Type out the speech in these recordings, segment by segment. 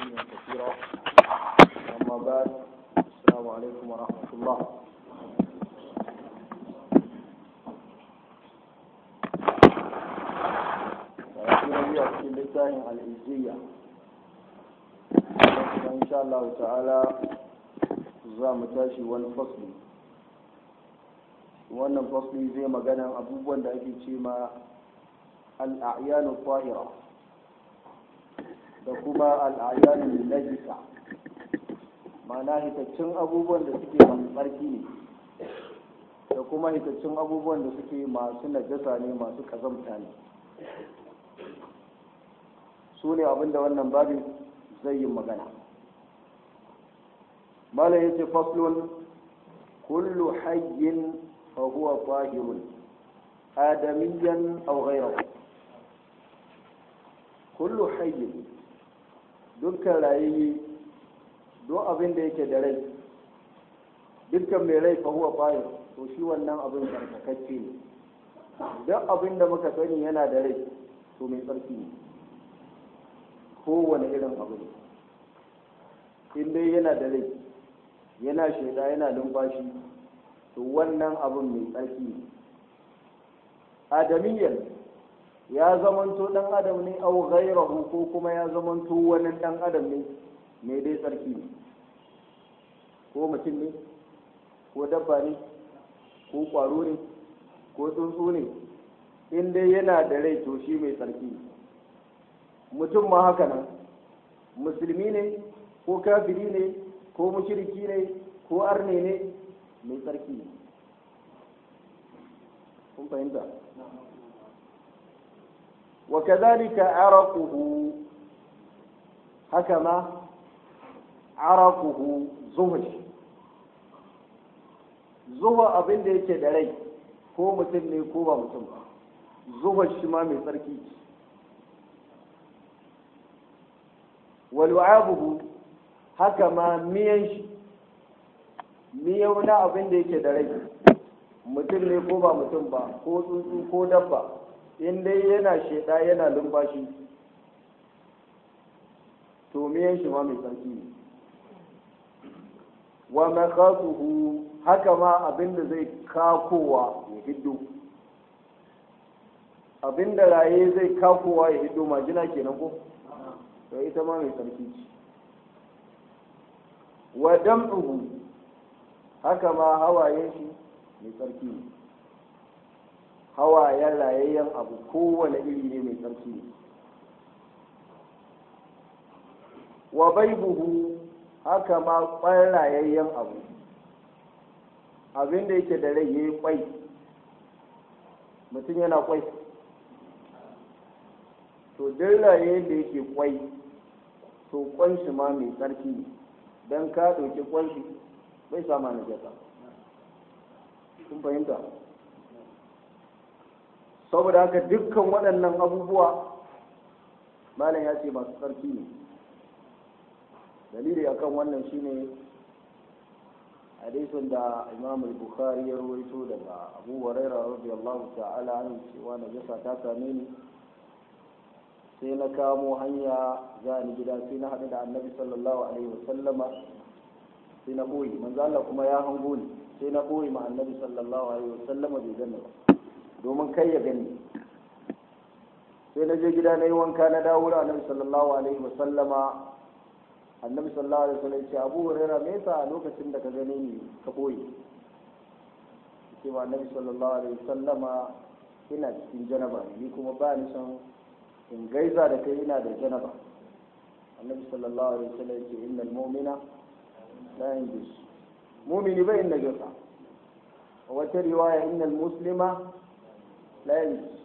تسليما كثيرا أما بعد السلام عليكم ورحمة الله وأخيرا في لسان الإزية إن شاء الله تعالى za tashi wani fasli wannan fasli zai magana abubuwan da ake ce ma al'ayyanu fahira da kuma al'ayyanu najisa ma'ana hitaccen abubuwan da suke masu tsarki ne da kuma hitaccen abubuwan da suke masu najasa ne masu kazamta ne su ne abinda wannan babin zai yi magana mala ya ce faslun kullu hayyin fa huwa tahirun adamiyyan aw ghayrahu kullu hayyin dukkan rayayye duk abin da yake da rai dukkan mai rai fa huwa tahir to shi wannan abin tsarkakacce ne duk abin da muka sani yana da rai to mai tsarki ne kowane irin abu ne in dai yana da rai yana shaida yana numfashi to wannan abin mai tsarki ne adamiyyar ya zamanto dan adam ne au ghairahu ko kuma ya zamanto wani dan adam ne mai dai tsarki ne ko mutum ne ko dabba ne ko kwaro ne ko tsuntsu ne in dai yana da rai to shi mai tsarki ne mutum ma haka nan musulmi ne ko kafiri ne ko mushriki ne ko arne ne mai tsarki ne kun fahimta wa kadhalika araquhu haka ma araquhu zuhud zuwa abin da yake da rai ko mutum ne ko ba mutum ba zuwa shi ma mai tsarki wa lu'abuhu haka ma miyan shi miyau na abin da yake da rai mutum ne ko ba mutum ba ko tsuntsu ko dabba in dai yana sheda yana lumfashi to miyan shi ma mai tsarki ne wa makasuhu haka ma abin da zai kakowa ya hiddo abin da raye zai kakowa ya hiddo majina kenan ko to ita ma mai tsarki ce wa dam'uhu haka ma hawayen shi mai tsarki ne hawayen rayayyen abu kowane iri ne mai tsarki ne wa baibuhu haka ma kwan rayayyen abu abin da yake da rai ya yi kwai mutum yana kwai to duk rayayyen da yake kwai to kwan shi ma mai tsarki ne don ka ɗauki kwanshi bai sama na jasa kun fahimta saboda haka dukkan waɗannan abubuwa malam ya ce masu tsarki ne dalili akan wannan shine hadisin da imam al-bukhari ya rawaito daga abu huraira radiyallahu ta'ala anhu cewa najasa ta same ni sai na kamo hanya za ni gida sai na haɗu da annabi sallallahu alaihi wasallama sai na ɓoye manzo Allah kuma ya hango ni sai na ɓoye ma annabi sallallahu alaihi wasallama bai gani ba domin kai ya gani sai na je gida na yi wanka na dawo da annabi sallallahu alaihi wasallama annabi sallallahu alaihi wasallam ya ce abu hurairah me yasa a lokacin da ka gane ni ka ɓoye sai ma annabi sallallahu alaihi wasallama ina cikin janaba ni kuma ba ni son in gaiza da kai ina da janaba annabi sallallahu alaihi wasallam yake innal mu'mina la yanjus mu'mini bai inda gasa wata riwaya innal muslima la yanjus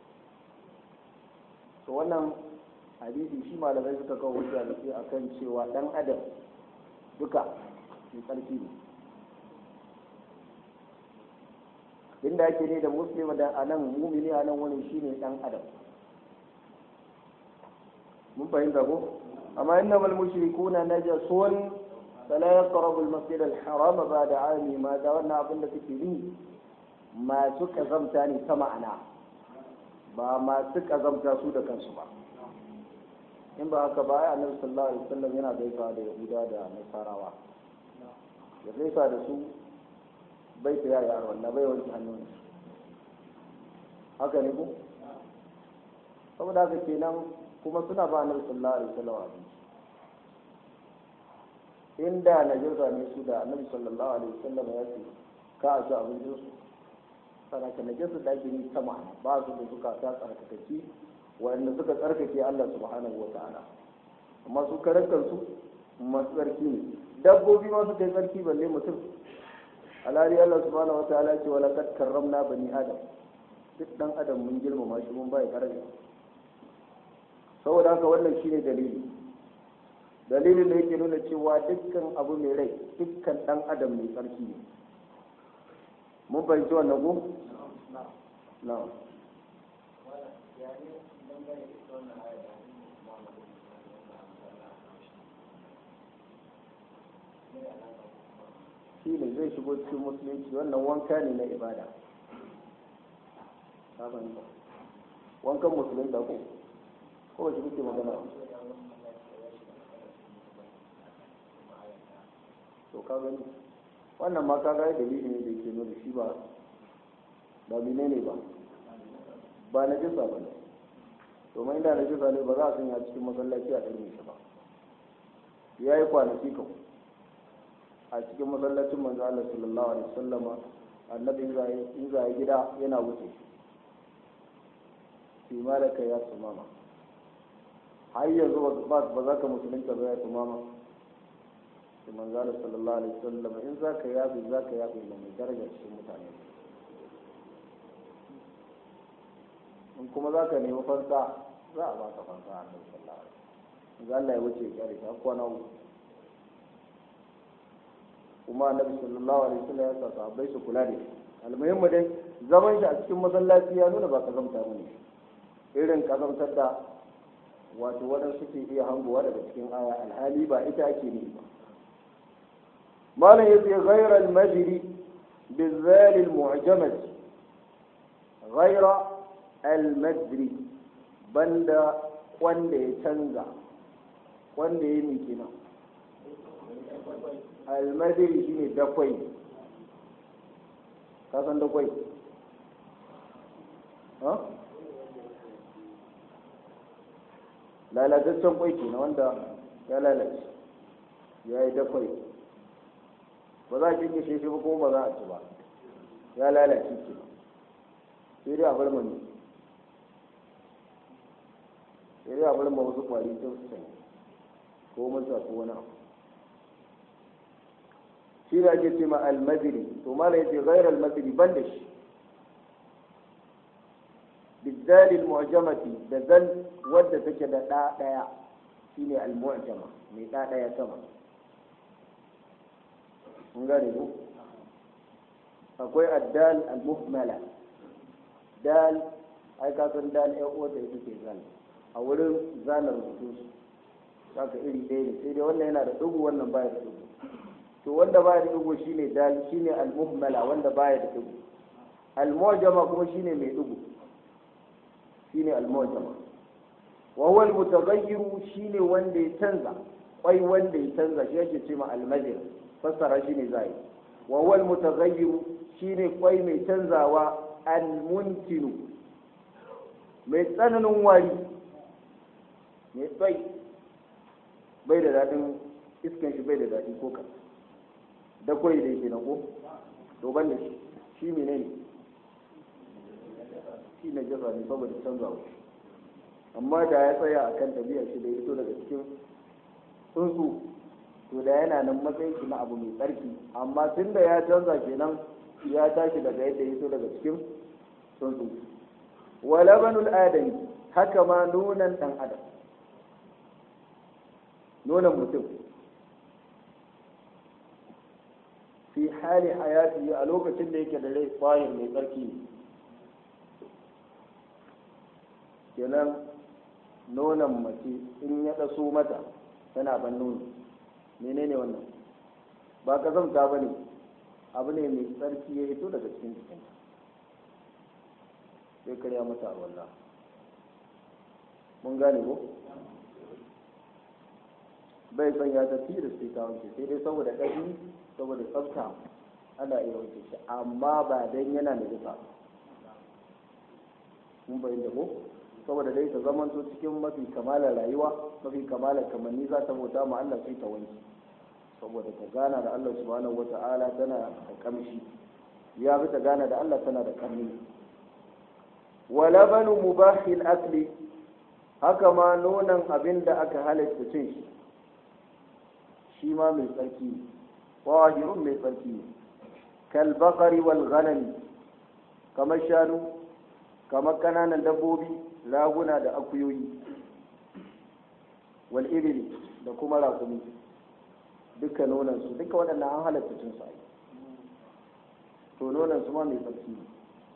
to wannan hadisi shi malamai suka kawo hujja da shi akan cewa dan adam duka mai tsarki ne inda ake ne da muslima da anan mumini anan wani shine dan adam mun fahimta ko amma innamal mushrikuna najasun fala yaqrabu al-masjid al-haram ba'da 'ami ma da wannan abin da kake yi masu kazamta ne ta ma'ana ba masu kazamta su da kansu ba in ba haka ba ya annabi sallallahu alaihi wasallam yana gaisawa da yahuda da nasarawa ya gaisa da su bai ta yaya wannan bai wanke hannun haka ne ko saboda haka kenan kuma suna ba annabi sallallahu alaihi wasallam abinci inda najasa ne su da annabi sallallahu alaihi wasallam ya ce ka a ci abincin su saraka najasa da ake yi ta ma'ana ba su da suka ta tsarkakaki wanda suka tsarkake Allah subhanahu wa ta'ala amma su karantar su masu tsarki ne dabbobi ma su kai tsarki balle mutum alhali Allah subhanahu wa ta'ala ce wala kad karramna bani adam duk dan adam mun girmama shi mun bai daraja saboda haka wannan shine dalili dalilin da yake nuna cewa dukkan abu mai rai dukkan dan adam mai tsarki ne mun fahimci wannan ko na'am shi ne zai shigo cikin musulunci wannan wanka ne na ibada wankan musulun da ko ko shi kuke magana to ka gani wannan ma ka ga dalili ne da ke nuna shi ba ba mine ne ba ba na jisa ba ne domin inda na jisa ne ba za a sanya cikin masallaci a ɗarme shi ba ya yi kwanaki kan a cikin masallacin manzo Allah sallallahu alaihi wasallama annabi in za gida yana wuce fi malaka ya tumama har yanzu ba za ka musulunta ba ya tumama da manzo Allah sallallahu alaihi wasallama in za ka yafi za ka yafi da mai daraja cikin mutane in kuma za ka nemi fansa za a baka fansa a annabi sallallahu alaihi wasallam Allah ya wuce ya kyale ta kwana uku kuma annabi sallallahu alaihi wasallam ya sa sahabbai su kula da shi almuhimmu dai zaman shi a cikin masallaci ya nuna ba kazamta bane irin kazamtar da wato waɗansu ke iya hangowa daga cikin aya alhali ba ita ake ne ba malam yace ghayra al-majri bizal al-mu'jamah ghayra al-majri banda wanda ya canza wanda ya mi kenan almadiri shine dakwai ka san dakwai ha lalataccen kwai ke na wanda ya lalace ya yi dakwai ba za a kinke shi ba kuma ba za a ci ba ya lalace ke sai dai a bar mani sai dai a bar ma wasu kwari ta su sanya ko masa ko wani abu shi da ake ce ma almadiri to mala yace ghayr almadiri ban da shi بالذال المعجمة da zal wadda take da ɗa ɗaya shine al-mu'jama mai ɗa ɗaya sama mun gane ko akwai addal al-muhmala dal ai ka san dal ya uwa da ita ce zal a wurin zanar rubutu su haka iri ɗaya ne sai dai wannan yana da dugu wannan baya da dugu to wanda baya da dugu shine dal shine al-muhmala wanda baya da dugu al-mu'jama kuma shine mai dugu shine al-mu'jama wa huwa al-mutaghayyiru shine wanda ya canza kwai wanda ya canza shi yake ce ma al-majr fassara shine zai wa huwa al-mutaghayyiru shine kwai mai canzawa al-muntinu mai tsananin wari mai tsai bai da daɗin iskan shi bai da daɗi ko ka da kwai da yake na ko to ban da shi shi menene shi na jasa ne saboda canzawa amma da ya tsaya a kan tabiya shi da ya fito daga cikin tsuntsu to da yana nan matsayin shi na abu mai tsarki amma tun da ya canza kenan ya tashi daga yadda ya fito daga cikin tsuntsu wa labanul adami haka ma nunan dan adam nunan mutum fi hali hayati a lokacin da yake da rai tsayin mai tsarki ne kenan nonon mace in ya ɗaso mata tana ban nono menene wannan ba ka zamta ba ne abu ne mai tsarki ya hito daga cikin jikinta sai karya mata a wallah mun gane ko bai son ya tafi da sai ta wanke sai dai saboda ƙarfi saboda tsafta ana iya wanke shi amma ba dan yana da jisa mun bayyana ko saboda dai ta zamanto cikin mafi kamalar rayuwa mafi kamalar kamanni za ta bauta ma Allah sai ta wanke saboda ta gana da Allah subhanahu wata'ala tana da kamshi ya fi ta gana da Allah tana da kamni wa labanu mubahil akli haka ma nonon abin da aka halatta cin shi shi ma mai tsarki ne wahirun mai tsarki ne kal bakari wal ghanami kamar shanu kamar kananan dabbobi raguna da akuyoyi wal ibili da kuma rakumi duka nonansu duka waɗannan an halatta cin sa to nonansu ma mai tsarki ne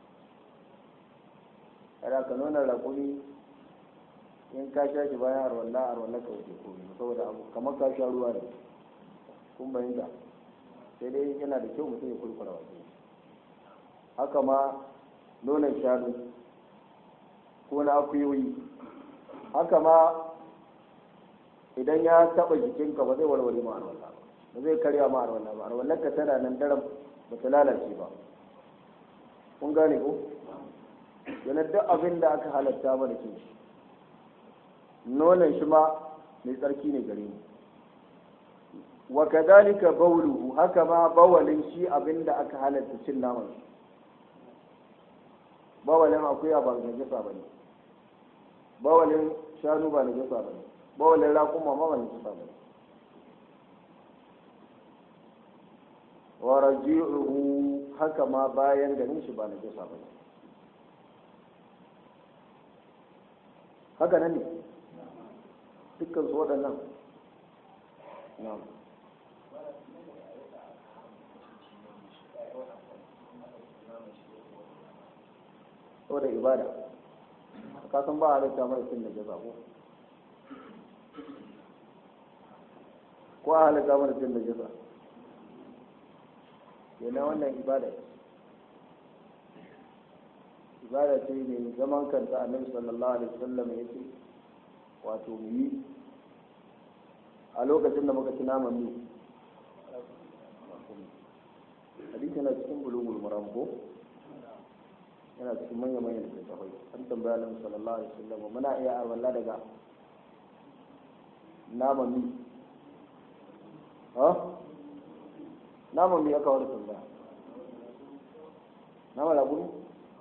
kada ka nuna rakumi in ka sha shi bayan arwallah arwallah ka wuce komai saboda abu kamar ka sha ruwa ne kun bayyana sai dai yana da kyau mutum ya kurkura wasu haka ma nonon shanu ko na akuyoyi haka ma idan ya taba jikinka ba zai warware ma arwallah ba zai karya ma arwallah ba arwallah ka tana nan daram ba ta lalace ba kun gane ko yana duk abin da aka halatta mana cin shi nonon shi ma mai tsarki ne gare mu wa kadhalika bawluhu haka ma bawalin shi abin da aka halatta cin naman shi bawalin akuya ba najasa bane bawalin shanu ba najasa bane bawalin raƙuma ma ba najasa bane wa raji'uhu haka ma bayan ganin shi ba najasa bane haka nan ne dukkan su waɗannan na'am saboda ibada ka san ba halitta mara cin da jaza ko ko a halitta mara cin da jaza yana wannan ibada ibada ce mai zaman kanta annabi sallallahu alaihi wasallam ya ce wato mu yi a lokacin da muka ci naman mu hadisi yana cikin bulugul maram ko yana cikin manya manyan littattafai an tambaya annabi sallallahu alaihi wasallam muna iya arwalla daga naman mu ha naman mu aka wani tambaya naman labuni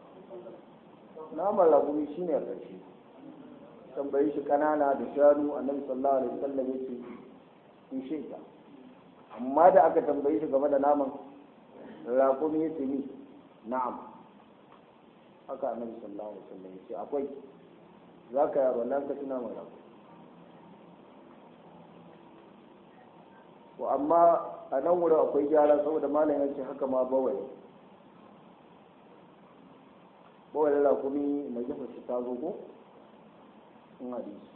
naman labuni shine a ƙarshe tambayi shi kanana da shanu annabi sallallahu alaihi wasallam yace in shaita amma da aka tambayi shi game da naman raƙumi yace ni na'am haka annabi sallallahu alaihi wasallam yace akwai zaka yaro nan ka tuna mana raƙumi wa amma a nan wurin akwai gyara saboda malam yace haka ma bawai bawai raƙumi na jefa shi ta zo ko in hadisi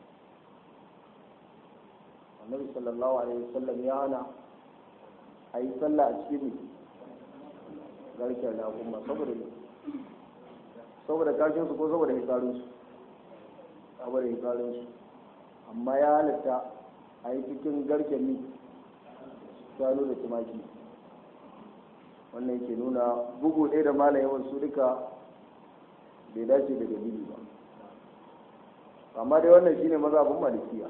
annabi sallallahu alaihi wasallam ya hana a yi sallah a cikin garken raƙuma saboda ne saboda kashin su ko saboda hikarin su saboda hikarin su amma ya halatta a yi cikin garken ni shanu da tumaki wannan ke nuna bugu ɗaya da malayewan su duka bai dace da dalili ba amma dai wannan shine mazhabin malikiya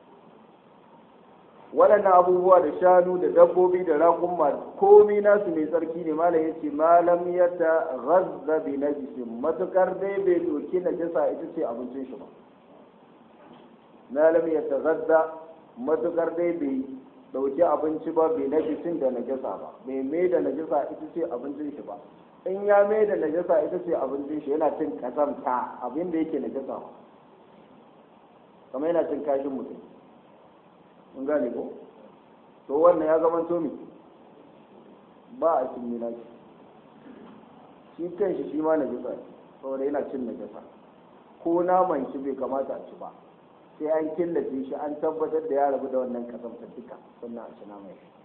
waɗannan abubuwa da shanu da dabbobi da raƙumma komi nasu mai tsarki ne malam yace malam ya ta ghazza bi najisin matukar dai bai doki najasa ita ce abincin shi ba malam ya ta ghazza matukar dai bai dauki abinci ba bai najisin da najasa ba bai mai da najasa ita ce abincin shi ba in ya mai da najasa ita ce abincin shi yana cin kazamta abin da yake najasa ba kamar yana cin kashin mutum mun gane ko to wannan ya zama to ba a cin mina shi shi kan shi shi ma na jisa saboda yana cin najasa ko naman shi bai kamata a ci ba sai an killace shi an tabbatar da ya rabu da wannan kasamta duka sannan a ci naman shi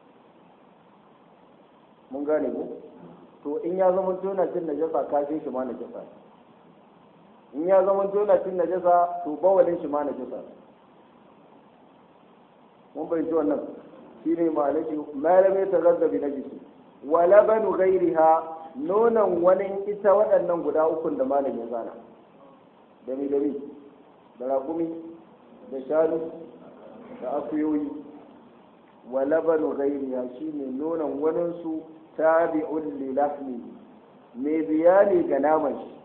mun gane ko to in ya zama to yana cin najasa kashin shi ma najasa in ya zama to yana cin najasa to bawalin shi ma najasa mun bai wannan shine malaki malamai ta gazzabi na jiki wa labanu ghairiha nonon wani ita waɗannan guda ukun da malamin zana dami dami da raƙumi da shanu da akuyoyi wa labanu ghairiha shine nonon waninsu tabi'un li lahmi mai biyani ga naman shi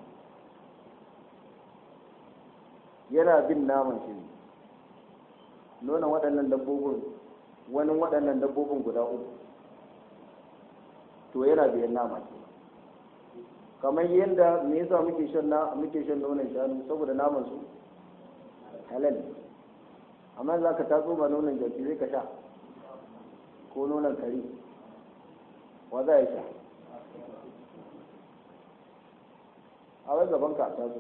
yana bin naman shi ne nonon waɗannan dabbobin wani waɗannan dabbobin guda uku to yana biyan nama ke kamar yadda me yasa muke shan na muke shan nonon shanu saboda naman su halal amma za ka tatso ba nonon jaki zai ka sha ko nonon kare wa za ya sha a wai gaban ka tatso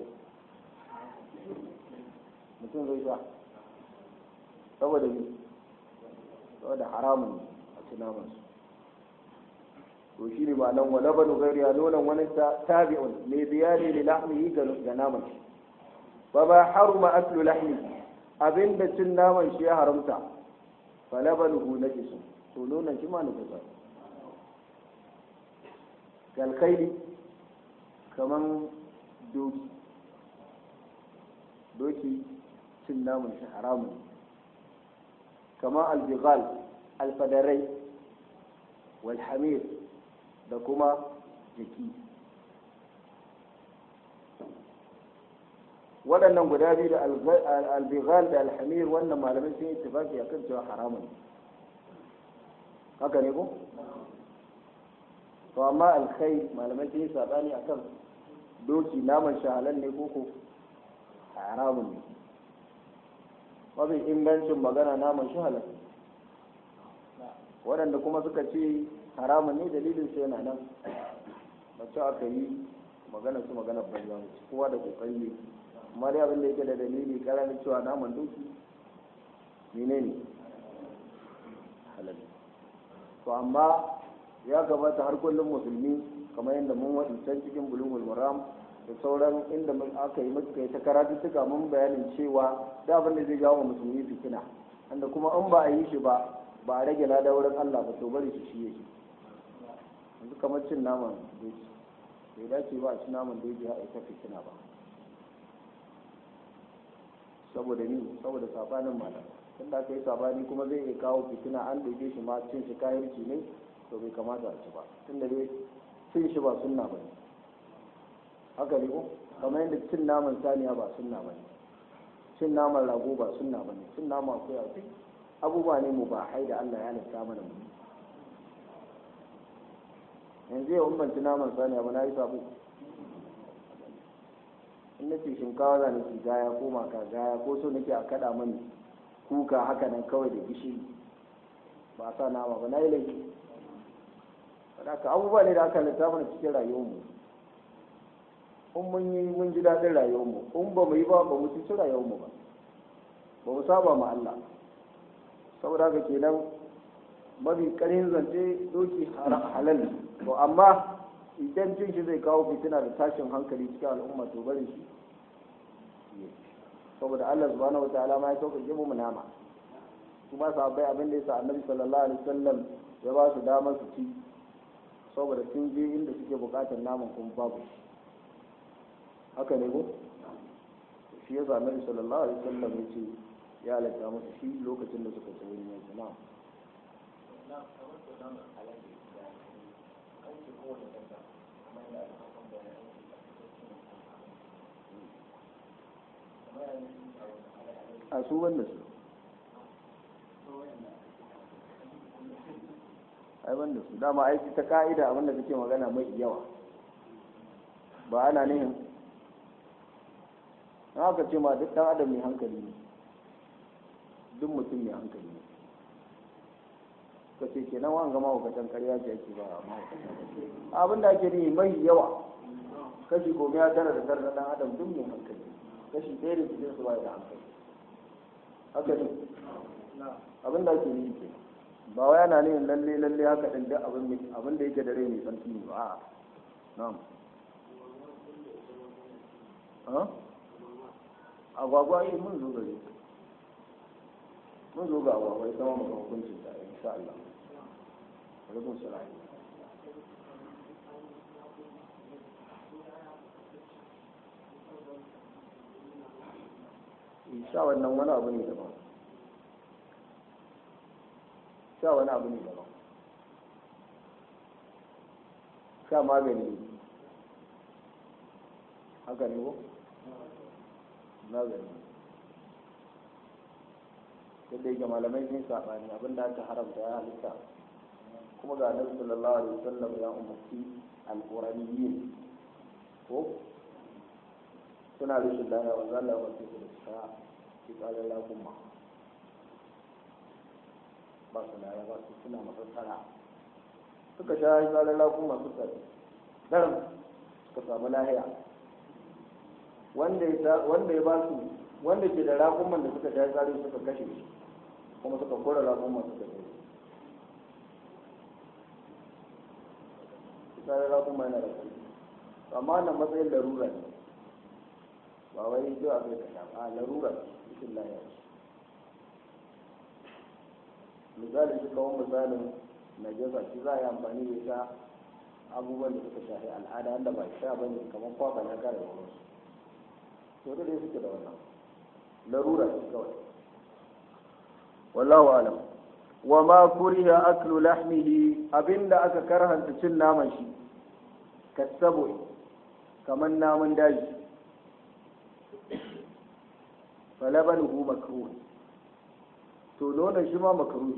mutum zai sha saboda ne saboda haramun a ci naman su to shi ne ma'anan wa labanu gairiya nonon wani tabi'un mai biya ne da lahmihi ga naman shi ba ba haruma aslu lahmi abinda cin naman shi ya haramta fa labanuhu najisu to nonon shi ma najisa kalkaili kaman doki doki cin naman shi haramun kama albighal alfadarai walhamir da kuma jiki waɗannan guda biyu da albighal da alhamir wannan malamai sun yi tafaki a kan cewa haramun haka ne ko? to amma alkhai malamai sun yi saɓani a kan doki naman shahalan ne koko haramun ne mafi ingancin magana naman shahalan waɗanda kuma suka ce haramun ne dalilin su yana nan mace aka yi magana su magana banza kowa da kokari ne amma dai abin da yake da dalili karamin cewa naman doki menene halal to amma ya gabata har kullum musulmi kamar yadda mun waɗi can cikin bulugul maram da sauran inda mun aka yi muka yi ta karatu suka mun bayanin cewa da abin da zai jawo musulmi fitina wanda kuma in ba a yi shi ba ba a rage lada wurin Allah ba to bari shi shi yake yanzu kamar cin naman doki bai dace ba a ci naman doki a ita fitina ba saboda ni saboda sabanin malam tun da aka yi sabani kuma zai iya kawo fitina an ɗauke shi ma cin shi kayarci ne to bai kamata a ci ba tun da dai cin shi ba sunna ba ne haka ne ko kamar yadda cin naman saniya ba sunna ba ne cin naman rago ba sunna ba ne cin naman akuya duk abubuwa ne mu ba hai da Allah ya halitta mana mu yanzu yau in ban ci naman saniya ba na yi sabo in nace shinkawa za nake gaya ko maka gaya ko so nake a kada mani kuka haka nan kawai da gishiri ba sa nama ba na yi laifi ka abubuwa ne da aka halitta mana cikin rayuwarmu in mun yi mun ji daɗin rayuwarmu in ba mu yi ba ba mu ci rayuwarmu ba ba mu saba ma Allah saboda haka kenan mafi ƙarfin zance doki halal to amma idan cin shi zai kawo fitina da tashin hankali cikin al'umma to bari shi saboda Allah subhanahu wataala ma ya sauƙaƙe mu nama su ba sahabbai abin da yasa annabi sallallahu alaihi wasallam ya ba su damar su ci saboda sun je inda suke buƙatar naman kuma babu shi haka ne ko shi yasa annabi sallallahu alaihi wasallam ya ce ya halatta musu shi lokacin da suka ci wurin yanzu na a su wanda su ai wanda su dama aiki ta ka'ida abinda kake magana mai yawa ba ana nihin na haka ce ma duk dan adam mai hankali ne duk mutum mai hankali ne ka ce kenan wa gama hukatan karya ce ake ba ma abin da ake nihi mai yawa kashi goma ya tara da tara na dan adam duk mai hankali kashi ɗaya da cikin su ba da hankali haka ne abin da ake nihi ke ba wai ana nihin lalle lalle haka din duk abin da yake da rai mai tsarki ne ba a'a na'am agwagwa yi mun zo gare mun zo ga abuwa bai sama maka hukuncin ta insha Allah alaikum salam sha wannan wani abu ne daban sha wani abu ne daban sha magani ne haka ne ko magani yadda yake malamai sun saɓani abinda aka haramta ya halitta kuma ga annabi sallallahu alaihi wasallam ya umarci alqur'aniyyin ko suna rashin lafiya wanda Allah ya wace su da suka fitsarin lafuma ba su lafiya ba su suna masassara suka sha fitsarin lafuma su tsari daram suka samu lahiya wanda ya ba su wanda ke da rakuman da suka sha fitsarin suka kashe shi kuma suka kora rakuman suka kashe fitsarin rakuma yana da kai amma nan matsayin larura ne ba wai zo a kai kasha ba larura cikin lahiya misali shi kawo misalin najasa shi za a yi amfani da ita abubuwan da suka shafi al'ada wanda ba sha ba ne kamar kwakwa na kare da wasu to da dai suke da wannan larura ce kawai wallahu alam wa ma kuriha aklu lahmihi abinda aka karhanta cin naman shi kasabo kamar namun daji falabanuhu makruh to nonon shi ma makruh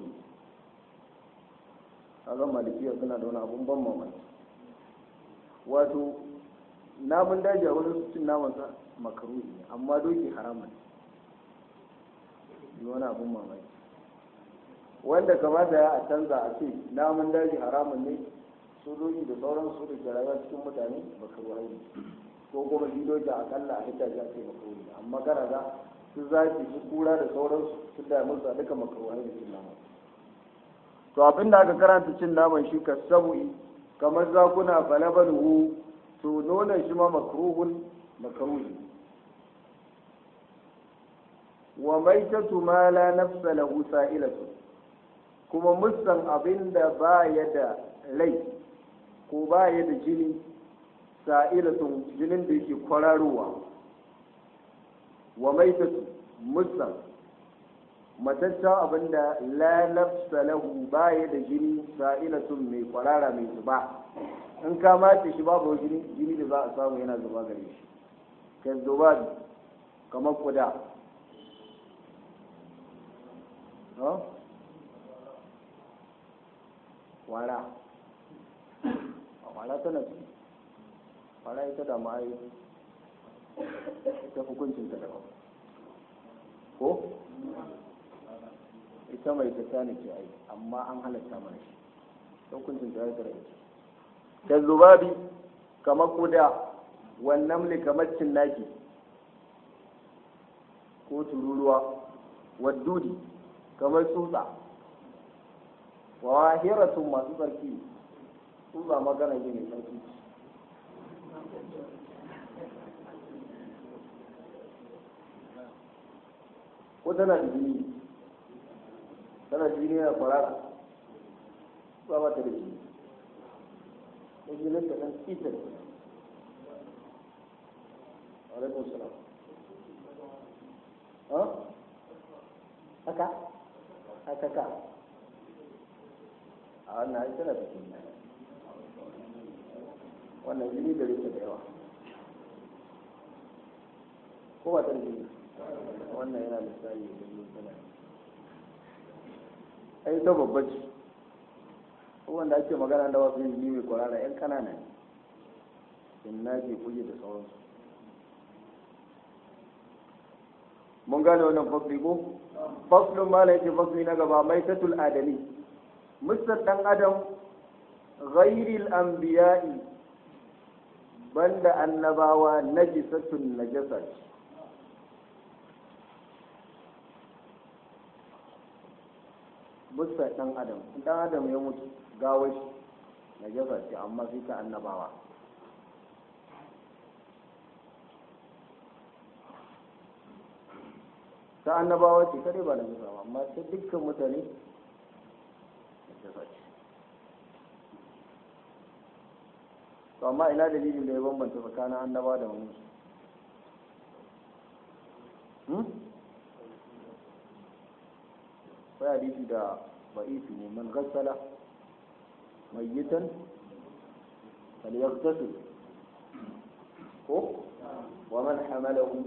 kaga malikiya suna da wani abun ban mamaki wato namun daji a wani cin naman sa makruh ne amma doki haramun ne wani abun mamaki wanda kamata ya a canza a ce namun daji haramun ne su doki da sauran su da ke rayuwa cikin mutane makruh ne ko kuma shi doki akalla a hita ya ce makruh ne amma kana ga su zaki su kura da sauransu su da musu duka makaruhai da cin naman to abin da aka karanta cin naman shi ka sabu'i kamar zakuna falabaluhu to nonon shi ma makruhun makruhi wa maitatu ma la nafsa lahu sa'ilatu kuma musan abin da ba ya da rai ko ba ya da jini sa'ilatun jinin da yake kwararowa wa maitatu musan mataccen abin da la nafsa lahu baya da jini sa'ilatun mai kwarara mai zuba in ka mace shi babu jini jini da za a samu yana zuba gare shi kai zuba kamar kuda wara wara tana ci wara ita da ma'ai ita hukuncin ta daban ko ita mai ta ne ke ai amma an halatta mana shi hukuncin ta ya rai da zubabi kamar kuda wannan ne kamar cinnaki ko tururuwa waddudi kamar tsutsa wa wahiratun masu tsarki tsutsa magana ne mai tsarki ko tana da jini tana da jini na kwarara ba ba ta da jini ko jinin ta ɗan ita da alaikun salam ha haka haka ka a wannan ai tana da jini wannan jini da rike da yawa ko ba ta da jini wannan yana misali da yi tana ai ta babba ce wanda ake magana da wasu yin mai kwarara yan kanana ne in na ke kuje da sauransu mun gane wannan fasli ko faslun ma yake fasli na gaba mai tatul adami mustar dan adam ghairil anbiya'i banda annabawa najisatun najasa ce bisa ɗan adam ɗan adam ya mutu gawar shi na jasa ce amma sai ta annabawa ta annabawa ce kare ba na jisa ba amma ta dukkan mutane najasa ce to amma ina dalilin da ya bambanta tsakanin annaba da wani sai hadisi da ba'ifi ne man gassala mayyitan falyaghtasil ko wa man hamalahu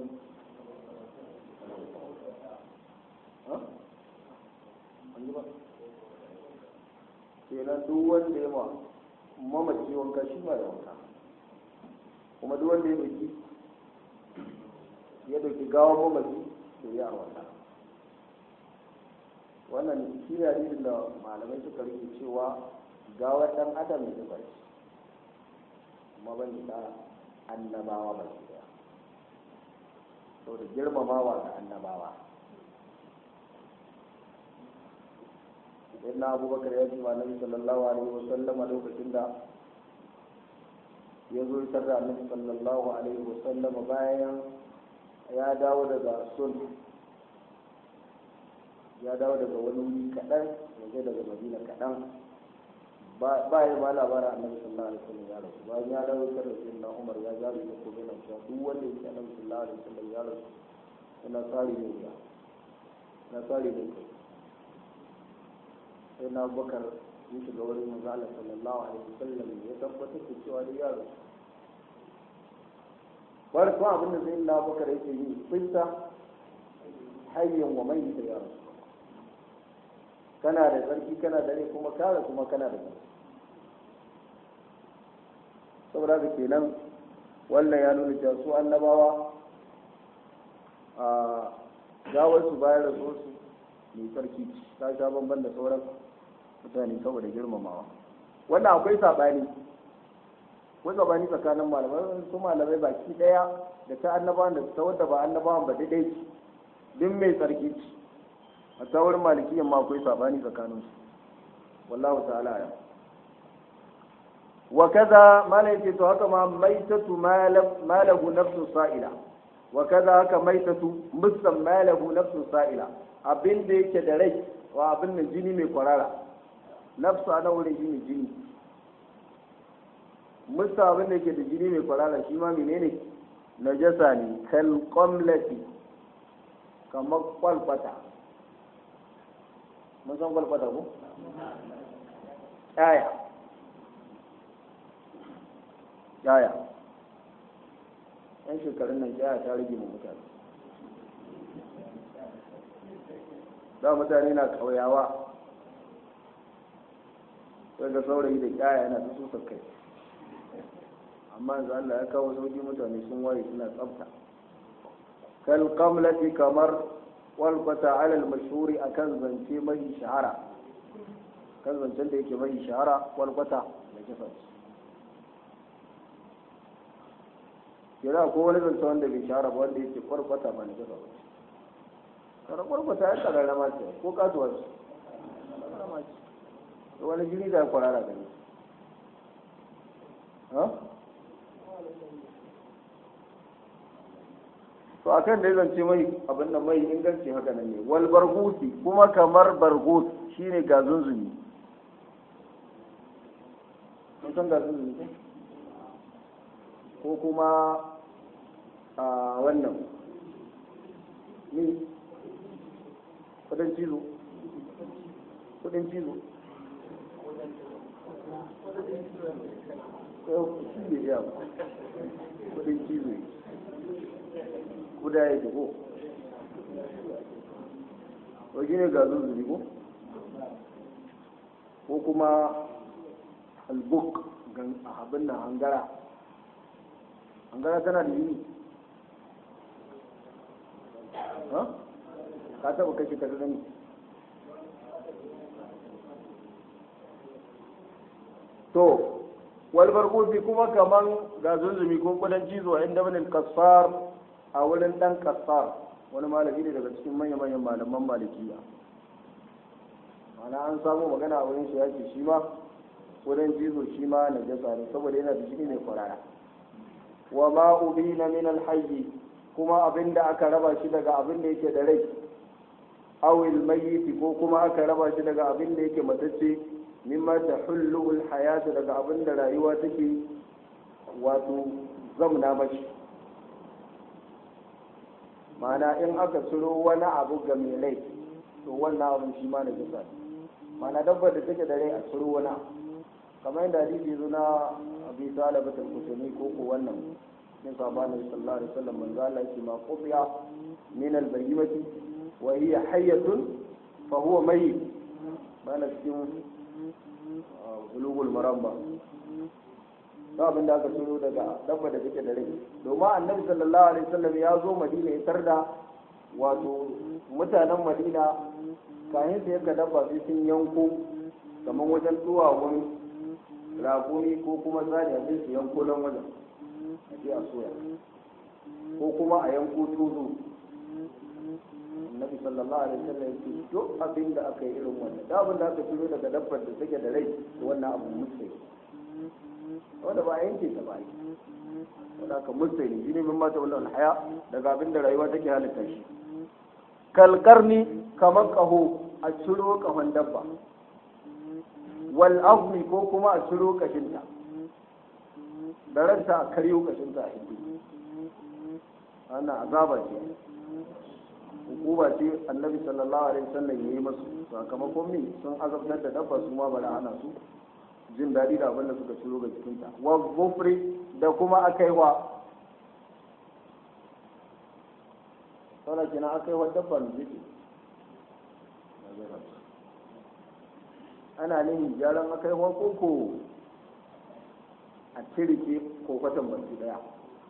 ha an yi ba kenan duk wanda ya ma mamaci wanka shi ma da wanka kuma duk wanda ya dauki ya dauki gawon mamaci to ya wanka wannan shi ne hadisin da malamai suka rike cewa gawar dan adam ne ba shi kuma ban da annabawa ba shi daya saboda girmamawa ga annabawa na abubakar ya ji annabi sallallahu alaihi wa sallama lokacin da ya zo isar da annabi sallallahu alaihi wa sallama bayan ya dawo daga sun ya dawo daga wani wuri kaɗan ya je daga madina kaɗan ba ya ba labarin annabi sallallahu alaihi wasallam ya rasu bayan ya dawo isar da sai na umar ya jari da ko na cewa duk wanda yake annabi sallallahu alaihi wasallam ya rasu yana tsari ne ya na tsari ne kai sai na bakar ya shiga wurin manzo Allah sallallahu alaihi wasallam ya tabbatar da cewa da ya rasu farko abin da sai na bakar yake yi fita hayyan wa mai da ya rasu kana da tsarki kana da rai kuma kare kuma kana da tsarki saboda haka kenan wannan ya nuna cewa su annabawa a gawar su bayan rasuwar su mai tsarki ta sha bamban da sauran mutane saboda girmamawa wannan akwai saɓani akwai saɓani tsakanin malamai su malamai baki ɗaya da ta annabawan da ta wadda ba annabawan ba daidai duk mai tsarki ce a tsawar malikiyan ma akwai sabani tsakanin su wallahu ta'ala ya wa kaza mala yake to haka ma maitatu malahu nafsu sa'ila wa kaza haka maitatu musan malahu nafsu sa'ila abin da yake da rai wa abin da jini mai kwarara nafsu ana wurin jini jini musa abin da yake da jini mai kwarara shi ma menene najasa ne kal qamlati kamar kwalfata mun san kwalfata ko? yaya yaya yan shekarun nan yaya ta rage mu mutane da mutane na kauyawa sai ga saurayi da kyaya yana ta susar kai amma yanzu Allah ya kawo sauki mutane sun waye suna tsafta kal qamlati kamar walfata alal mashhuri akan zance mai shahara kan zancen da yake mai shahara walfata da kisa kira ko wani zance wanda bai shahara ba wanda yake kwarkwata ba na kisa ba kara kwarkwata ya karara ma ce ko kasuwa ce karara ce wani jini da kwarara gani ha to akan da zance mai abin da mai inganci haka nan ne wal bargusi kuma kamar bargus shine gazunzumi mun san gazunzumi ko ko kuma a wannan ni kudin cizo kudin cizo shi ne ya kudin cizo kuda ya ko ko shi ne ga zuzuri ko ko kuma albuk abin nan hangara hangara tana da yini ka taba kashe ka gani to wal barkusi kuma kaman ga zunzumi ko kudan cizo inda wani kasar a wurin dan kasar wani malami ne daga cikin manya-manyan malaman malikiya mana an samu magana a wurin shi ya ce shi ma wurin jizo shi ma na jasa ne saboda yana da jini mai kwarara wa ma ubina min alhayyi kuma abin da aka raba shi daga abin da yake da rai awil mayyiti ko kuma aka raba shi daga abin da yake matacce mimma ta hulluhul hayatu daga abin da rayuwa take wato zamna mashi ma'ana in aka ciro wani abu ga mai rai to wannan abin shi ma na jisa ma'ana dabbar da take da rai a ciro wani abu kamar yadda hadisi zo na abi talabat al-kusani ko ko wannan min sabani sallallahu alaihi wasallam manzo Allah yake ma qubiya min al-bayyimati wa hiya hayyatun fa huwa mayyit bana cikin bulugul maramba ba abin da aka turo daga dabba da take da rai domin annabi sallallahu alaihi wasallam ya zo madina ya tarda wato mutanen madina kayan su yanka dabba sai sun yanko kamar wajen duwawun ragumi ko kuma tsari a su yanko nan wajen a ce a soya ko kuma a yanko tudu annabi sallallahu alaihi wasallam yake duk abin da aka yi irin wannan da abin da aka turo daga dabbar da take da rai wannan abu mutsai wanda ba a yanke ta ba yi wanda aka mutsai ne shine min mata wannan haya daga abin da rayuwa take halitta shi kalkarni kamar kaho a ciro kahon dabba wal azmi ko kuma a ciro kashinta da ranta a karyo kashinta a hindi wannan azaba ce hukuma ce annabi sallallahu alaihi wasallam yayi masu sakamakon me sun azabtar da dabba su ma bari ana su jin daɗi da abin da suka ciro ga jikinta wa gufri da kuma akai wa saboda kina akai wa dabba ne jiki ana nihin gyaran akai wa koko a tirike ko kwatan baki daya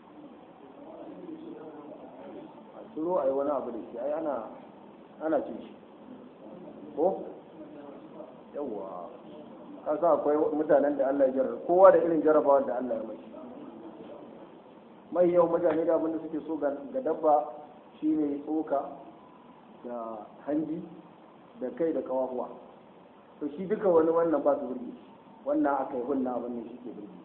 turo a yi wani abu da shi ai ana ana cin shi ko yawwa kasa akwai mutanen da Allah ya jarraba kowa da irin jarrabawar da Allah ya mai mai yau mutane da abin da suke so ga dabba shine tsoka da hanji da kai da kawahuwa to shi duka wani wannan ba su burge shi wannan aka yi wannan abin ne shi ke burge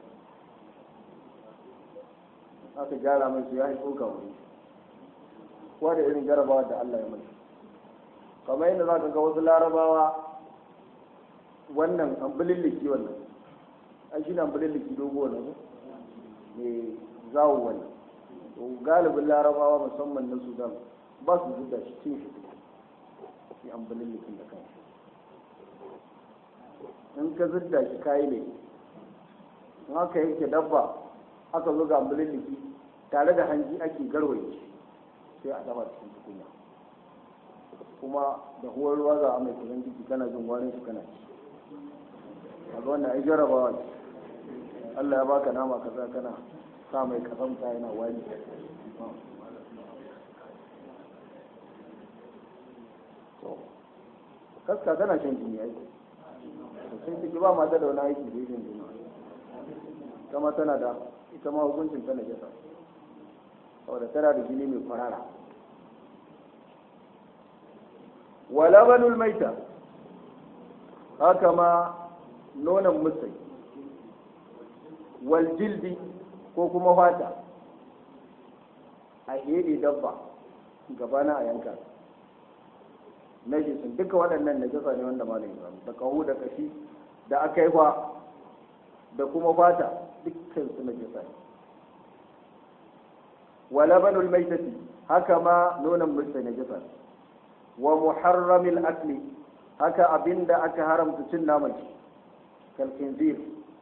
aka gyara mai su ya yi tsoka wuri kowa da irin jarabawa da Allah ya mai kamar yadda za ka ga wasu larabawa wannan ambulilliki wannan ai shi ne ambulilliki dogo wannan mai zawo wannan to galibin larabawa musamman na sudan ba su zuga shi cin shi shi ambulillikin da kanshi in ka zidda shi kayi ne in aka yanke dabba aka zo ga ambulilliki tare da hanji ake garwaye shi sai a dafa cikin tukunya kuma da huwar ruwa za a mai kusan ciki kana jin wani shi kana ci a ga wannan ai jarabawa ce Allah ya baka nama kaza kana sa mai kazamta yana wani kaska tana shan jini aiki sai ciki ba mata da wani aiki da shan jini ita ma tana da ita ma hukuncin tana jasa saboda tana da jini mai kwarara walabanul maita haka ma nonon musai wal jildi ko kuma fata a hede dabba gabana a yanka najisun duka waɗannan najasa ne wanda malam ya da kahu da kashi da aka yi da kuma fata dukkan su najasa ne wa labanul maitati haka ma nonon musa najasa wa muharramil akli haka abinda aka haramta cin naman shi kal khinzir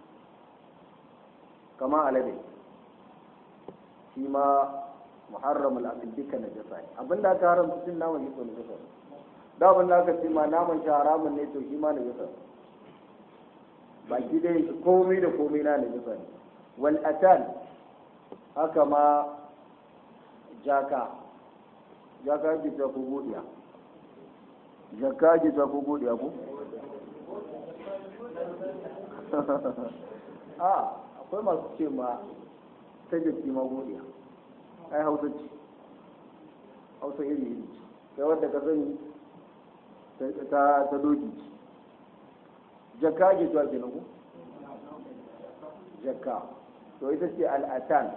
kama alade shi ma muharramul akli duka najasa ne abinda aka haramta cin naman shi ko najasa ne da abin da aka ce ma naman shi haramun ne to shi ma najasa ne baki dai komai da komai na najasa ne wal atan haka ma jaka jaka ake ta ko godiya jaka ake ta ko godiya ko a akwai masu ce ma ta jaki ma godiya ai hausa ce hausa iri iri ce kai wadda ka sani ta ta doki ce jaka ake ta ke ko jaka to ita ce al'atan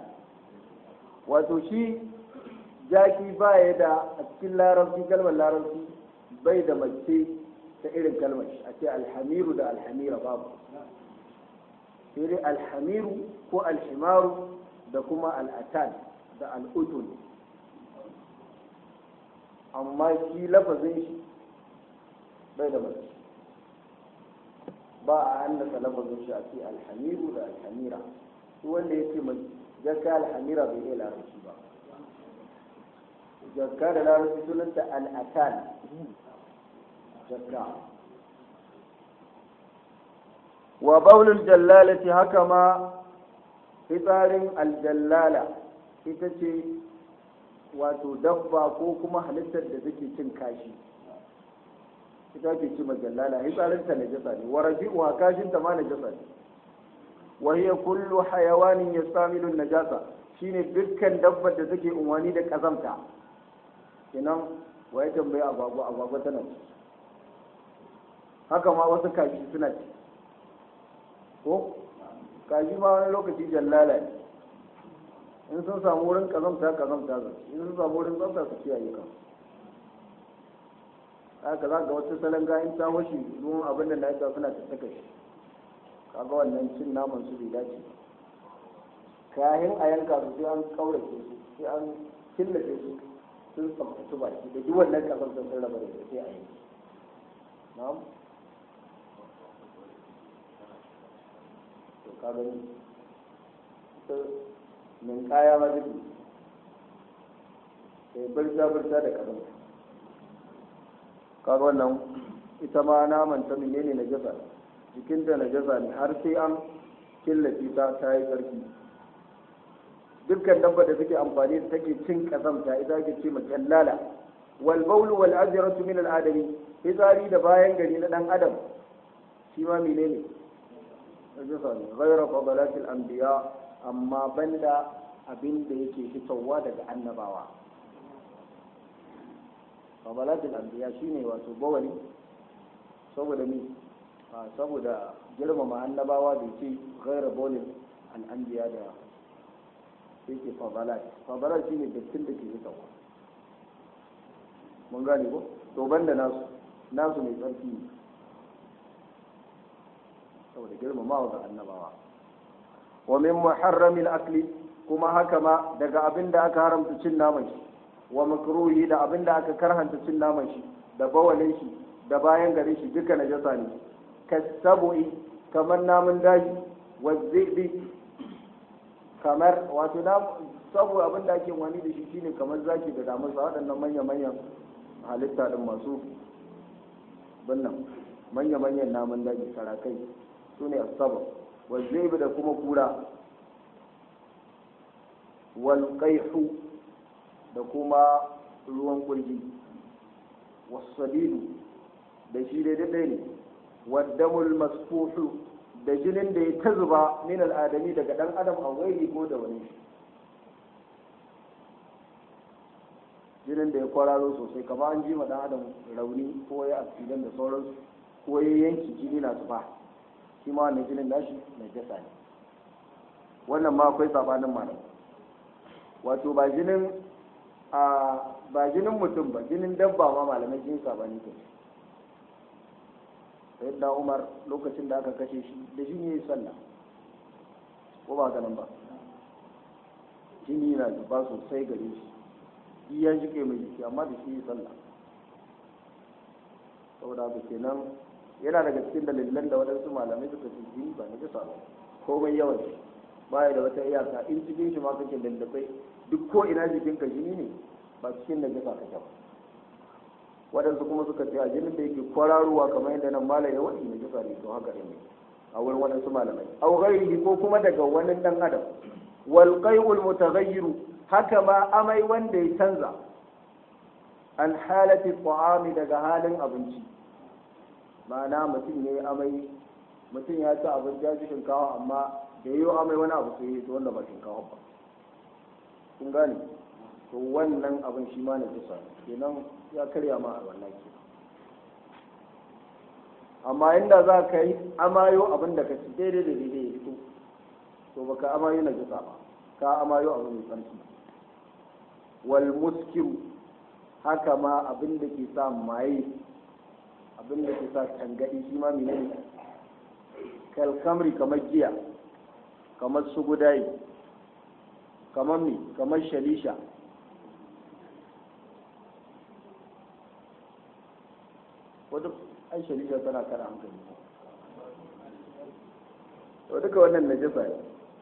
wato shi jaki baya da a cikin larabci kalmar larabci bai da mace ta irin kalmar shi a ce alhamiru da alhamira babu sai dai alhamiru ko alhimaru da kuma al'atan da al'utun amma shi lafazin shi bai da mace ba a hannasa lafazin shi a ce alhamiru da alhamira shi wanda ya ce gaskiya alhamira bai iya larabci ba jakka da larabci sunanta al'atan jakka wa baulul jallalati haka ma fitsarin aljallala ita ce wato dabba ko kuma halittar da take cin kashi ita ke ci majallala fitsarinta na jasa ne wa raji'uha kashinta ma na jasa ne wa hiya kullu hayawanin yastamilu najasa shine dukkan dabbar da take unwani da kazamta kenan wa ya tambayi agwagwa agwagwa tana ci haka ma wasu kashi suna ci ko kashi ma wani lokaci jallala ne in sun samu wurin kazamta kazamta za in sun samu wurin tsafta su kiyaye kan haka za ga wata salon gayin ta washe ruwan abin da na yi suna tattaka shi kaga wannan cin naman su bai dace kayan a yanka su sai an kaurace su sai an killace su sun tsaftace baki da duk wannan kazamta sun raba da sai a yanki na'am to ka gani ita min kaya ma duk sai birta birta da karin kaga wannan ita ma naman ta menene na jasa jikinta na jasa ne har sai an killace ta ta yi sarki dukkan dabba da take amfani da take cin kazamta ita ake ce majallala wal bawl wal azratu min al adami fitsari da bayan gari na dan adam shi ma menene najasa ne ghayra fadalatil anbiya amma banda abin da yake fitowa daga annabawa fadalatil anbiya shine wato bawali saboda ni saboda girmama annabawa da ce ghayra bawlin al anbiya da yake fadalat fadalat shine dattin da ke fitowa mun gane ko to banda nasu nasu mai tsarki ne saboda girmamawa ga annabawa wa min muharramil akli kuma haka ma daga abin da aka haramta cin naman shi wa makruhi da abin da aka karhanta cin naman shi da bawalin shi da bayan gare shi duka najasa ne kasabu'i kamar namun daji wa zibi kamar wato na sabu abin da ake wani da shi shine kamar zaki da damusa waɗannan manya-manyan halitta din masu bannan manya-manyan namun daji sarakai su ne asabar wazzaibi da kuma kura walƙaihu da kuma ruwan kurji wasadidu da shi dai daɗai ne waddamul masfuhu da jinin da ya ta zuba min al'adami daga ɗan adam a wairi ko da wani shi jinin da ya kwararo sosai kamar an ji ma ɗan adam rauni ko ya asidan da sauransu ko ya yanki jini na zuba shi ma wannan jinin nashi mai jasa ne wannan ma akwai sabanin malam wato ba jinin a ba jinin mutum ba jinin dabba ma malamai sun sabani kai sai da umar lokacin da aka kashe shi da shi ne sallah ko ba ganin ba jini na zuba sosai gare shi iya jike mai jiki amma da shi sallah saboda haka kenan yana daga cikin dalilan da waɗansu malamai suka ce jini ba na jisa ba komai yawan shi baya da wata iyaka in cikin shi ma kake lallabai duk ko ina jikinka jini ne ba cikin na jisa kake ba waɗansu kuma suka ce a jinin da yake kwararowa kamar yadda nan malam ya waɗi na jisa ne to haka ne a wurin waɗansu malamai au ghairihi ko kuma daga wani ɗan adam wal qai'ul mutaghayyiru haka ma amai wanda ya canza an halati ta'ami daga halin abinci ma'ana mutum ya yi amai mutum ya ci abin ya ci shinkawa amma da yi amai wani abu sai ya wanda ba shinkawa ba kun gane to wannan abin shi ma na kisa kenan ya karya ma a wannan ke amma inda za ka yi amayo abin da ka ci daidai da daidai ya fito to baka amayo na kisa ba ka amayo abu mai tsarki wal muskiru haka ma abin da ke sa maye abin da ke sa tangadi shi ma menene kalkamri kamar giya kamar sugudayi kamar mi kamar shalisha wadda ai shalisha tana kara hankali to duka wannan najasa ne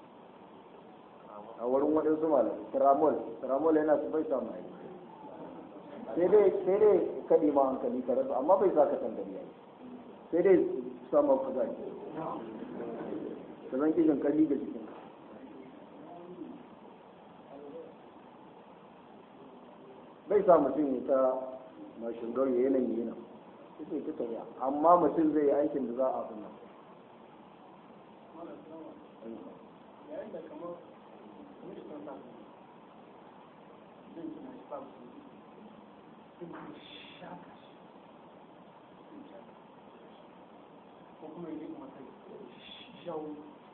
a wurin waɗansu malam tramol tramol yana su bai samu aiki sai dai sai dai kaɗi ma hankali ka rasa amma bai sa ka tangari ai sai dai samun kuzari ka zan kishin kalli ga jikin bai sa mutum ya ta mashin gauye yanayi yana ita ta tafiya amma mutum zai yi aikin da za a fi nan yayin da kamar ministan sa zai tuna shi babu su sai kuma shaka shi ko kuma yi kuma kai shawo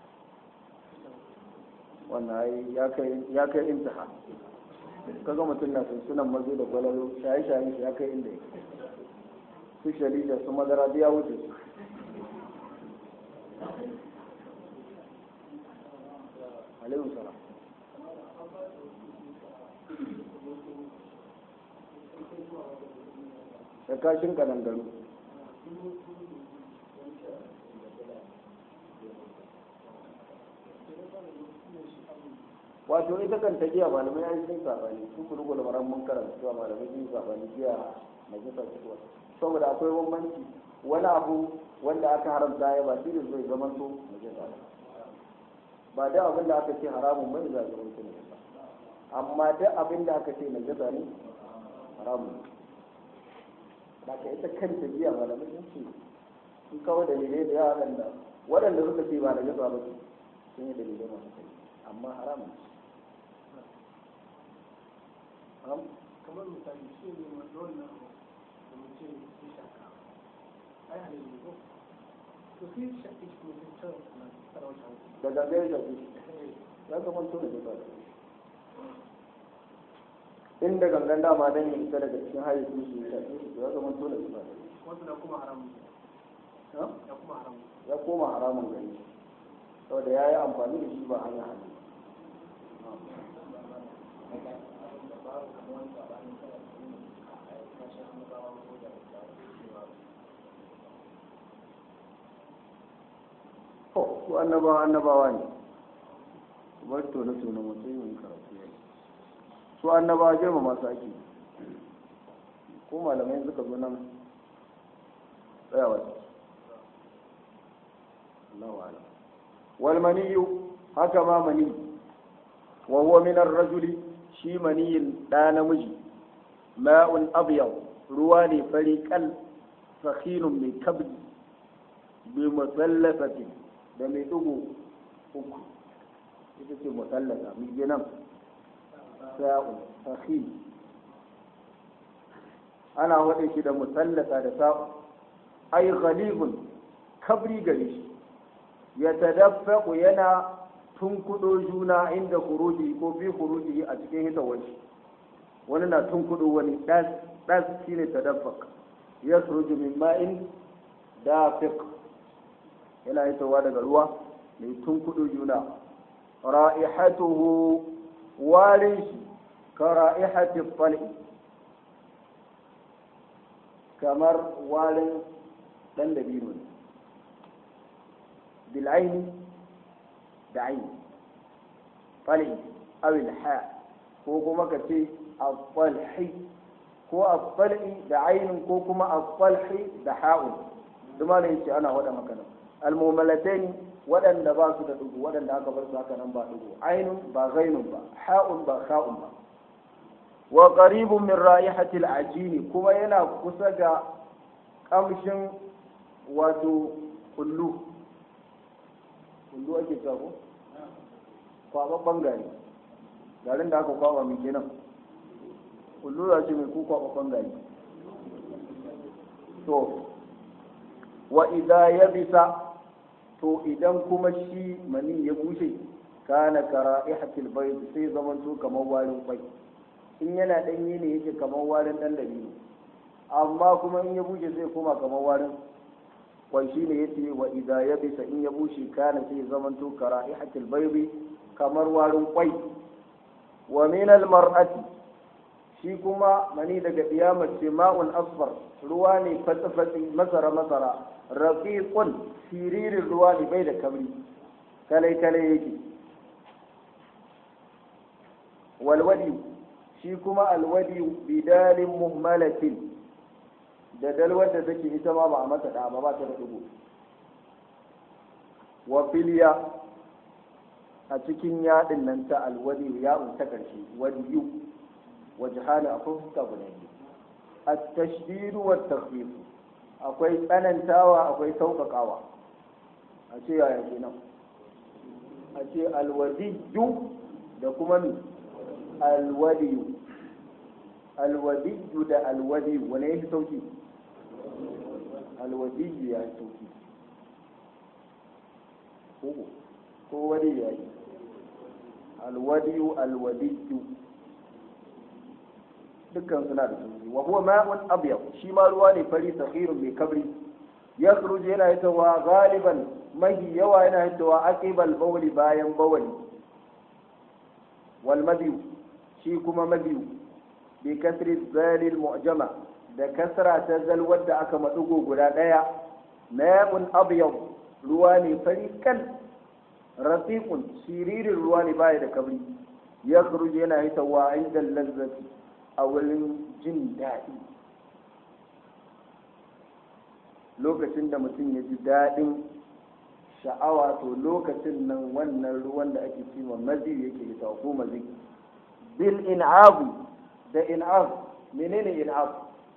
wannan ya kai ya kai intaha kaga mutum na sunsunan mazo da gwalalo shaye-shaye shi ya kai inda yake su shalija su madara duk ya wuce su alaihi salam da kashin kanangaru wato ita kan ta giya malamai ya yi sun sabani sun kuru gula maran mun karanta cewa malamai sun sabani giya na jisa cikin saboda akwai bambanci wani abu wanda aka haramta ya ba shi zai zama to na jisa ba da abin da aka ce haramun bane za a zama to na jisa amma duk abin da aka ce na jisa ne haramun ba ka ita kanta giya malamai sun ce sun kawo dalilai da yawa waɗanda waɗanda suka ce ba na jisa ba ce sun yi dalilai masu kai amma haramun ce kamar misali shi ne wanda wannan da mutum ya shaka ai halin ne ko to sai shaƙi shi kuma sai can na sarauta hankali da gangan da shi ya zama to da ba inda gangan dama dan ya fita daga cikin hayyacin shi ya shafe shi ya zama to da ba wasu na kuma haramun ya kuma haramun ya koma haramun gani saboda ya yi amfani da shi ba hanya hannu to su annabawa annabawa ne bar tone tone mutum yin karatu ya su annabawa girma masu ake ko malamai suka zo nan tsayawa ce Allahu a'lam wal maniyu haka ma mani wa huwa min ar-rajuli shi maniyin da namiji ma'un abyad ruwa ne fari kal sakhinun mai kabri bi musallafatin da mai dugu uku ita ce musallasa mai ginan sa'un sakhin ana waɗe shi da musallasa da sa'un ai ghalibun kabri gare shi ya tadaffaku yana tunkudo juna inda kuruji ko fi kuruji a cikin hitawar shi wani na tunkudo wani das das shine tadaffak ya suruju min ma'in dafiq yana hitawa daga ruwa mai tunkudo juna ra'ihatuhu warin shi ka ra'ihati fal'i kamar warin dan dabino ne بالعين بعين طلع أو الحاء ko kuma ka ce al-falhi ko al-fal'i da ainun ko kuma al-falhi da ha'un duma ne yace ana wada makana al-mumalatain waɗanda ba su da dugu waɗanda aka bar su haka nan ba dugu ainun ba ghainun ba ha'un ba kha'un ba wa qaribun min ra'ihati al-ajini kuma yana kusa ga kamshin wato kullu kullu ake cewa ko kwababban gari garin da aka kwaba mai kenan kullu za ce mai ko kwababban gari to wa idza yabisa to idan kuma shi mani ya bushe kana kara'ihatil bayd sai zaman to kamar warin kwai in yana danye ne yake kamar warin dan dabino amma kuma in ya bushe zai koma kamar warin kwai shi ne yace wa idza yabisa in ya bushe kana sai zaman to kara'ihatil baybi kamar warin kwai wa min al mar'ati shi kuma mani daga diyamar ce ma'un asfar ruwa ne fatsi masara masara raqiqun siririn ruwa ne bai da kabri kalai kalai yake walwadi shi kuma alwadi bidalin muhmalatin da dalwar da take ita ma ba a mata da ba ba ta da dubu wa filiya a cikin yadin nan ta alwadi ya ta karshe wadiyu wajhani akwai fuska guda biyu at-tashdid wa at-takhfif akwai tsanantawa akwai sauƙaƙawa a ce yaya kenan a ce alwadiyu da kuma mi alwadiyu alwadiyu da alwadiyu wane ya fi sauki alwadiyu ya fi sauki ko wadi ya yi alwadiyu alwadiyu dukkan suna da sauki wa huwa ma'un abyad shi ma ruwa ne fari sakhirun mai kabri ya yana hitowa galiban mahi yawa yana hitowa aqibal bawli bayan bawli wal madiyu shi kuma mabiyu bi kasri zalil mu'jama da kasra ta zal wadda aka madugo guda daya ma'un abyad ruwa ne fari kan rafiqun siririn ruwa ne baya da kabri ya yana hitawa inda lazzati a wurin jin daɗi lokacin da mutum ya ji daɗin sha'awa to lokacin nan wannan ruwan da ake cima mazi yake hitawa ko mazi bil in'abu da in'ab menene in'ab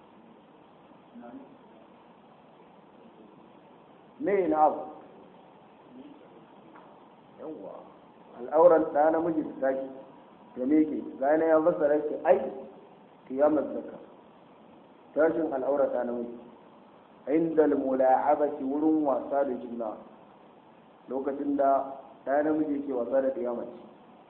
me in'ab yawa al'auran da namiji da tashi da meke gane ya fassara shi ai kiyamar zaka tashin al'aura ta namiji inda mula'abati wurin wasa da juna lokacin da ɗaya namiji ke wasa da kiyamaci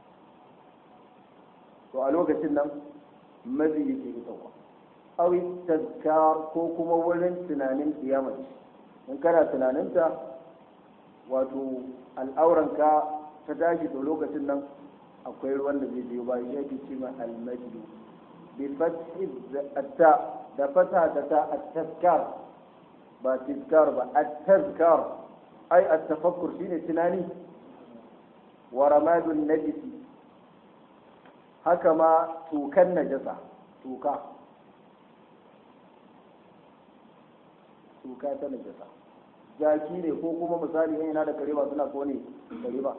to a lokacin nan mazi yake fitowa awi tazkar ko kuma wurin tunanin kiyamaci in kana tunaninta wato al'auranka ta tashi to lokacin nan akwai ruwan da zai biyo bayan yake ce ma almajdu bi fathi ta da fata da ta at-tazkar ba tazkar ba at-tazkar ai at-tafakkur shine tunani wa ramadun najisi haka ma tukan najasa tuka tuka ta najasa jaki ne ko kuma misali yan yana da kare ba suna kone kare ba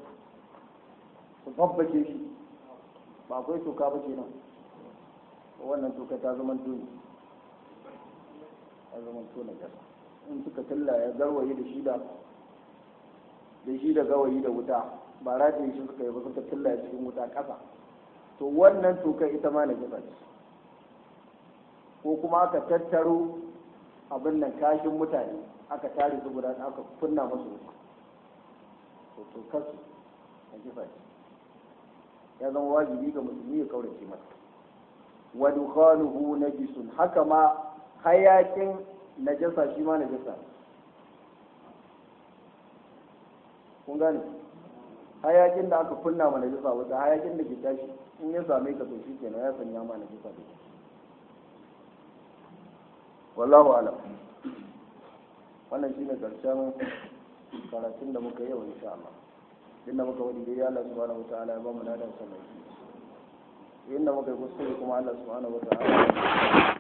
su babbace shi ba akwai tuka ba ke nan wannan tuka ta zama tuni ta zama tuni najasa in suka tilla ya garwaye da shi da da shi da gawayi da wuta ba rataye shi suka yi ba suka tilla cikin wuta ƙasa to wannan tuka ita ma najasa ce ko kuma aka tattaro abin nan kashin mutane aka tare su guda aka kunna musu wuta to to kasu najasa ce ya zama wajibi ga musulmi ya kaurace masa wa dukhanuhu najisun haka ma hayakin najasa shi ma najasa kun gane hayakin da aka kunna ma najasa wata hayakin da ke tashi in ya same ka to shi kenan ya sanya ma najasa da wallahu alam wannan shine karshen karatun da muka yi yau insha Allah inda muka wadi dai Allah subhanahu wataala ya ba mu ladan sa mai inda muka yi kuskure kuma Allah subhanahu wataala